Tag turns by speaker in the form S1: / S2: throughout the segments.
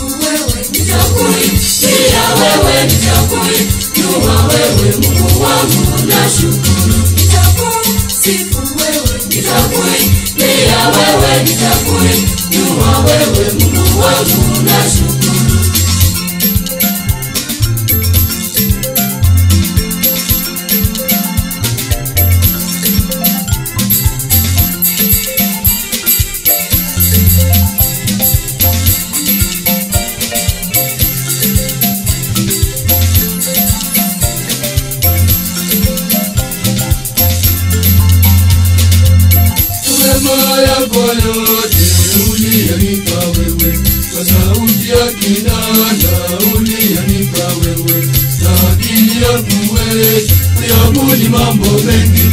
S1: wewe, nitakuimbia wewe, nitakuinua wewe, Mungu wangu nashukuru. Nitakusifu wewe, nitakuimbia wewe, nitakuinua wewe, Mungu wangu nashukuru.
S2: Wema yako yote uliyonipa wewe, kwa sauti ya kinanda uliyonipa wewe, na akili ya kuweza kuyabuni mambo mengi.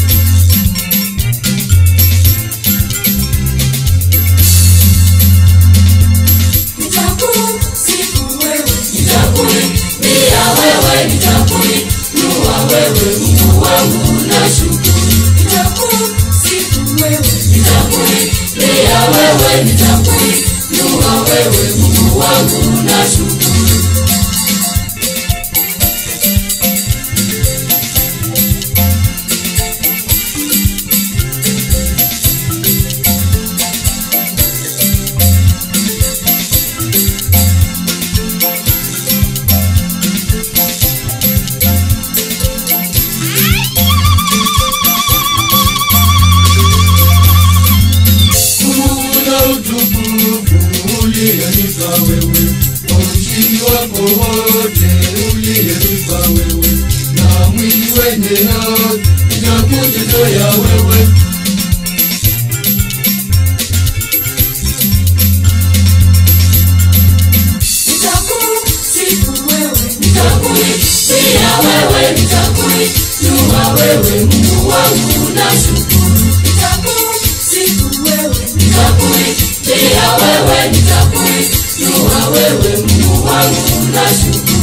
S1: Nitakusifu wewe, nitakuimbia wewe, nitakuinua wewe, Mungu wangu nashukuru. Nitakusifu wewe, nitakuimbia wewe, nitakuinua wewe, Mungu wangu nashukuru.
S2: Kuna utukufu uliyonipa wewe, kwa ushindi wako wote uliyonipa wewe, na mwili wenye haki nitakutetea wewe.
S1: Nitakusifu wewe, nitakuimbia wewe, nitakuinua wewe, Mungu wangu nashukuru. Nitakusifu wewe, nitakuimbia wewe, nitakuinua wewe, Mungu wangu nashukuru.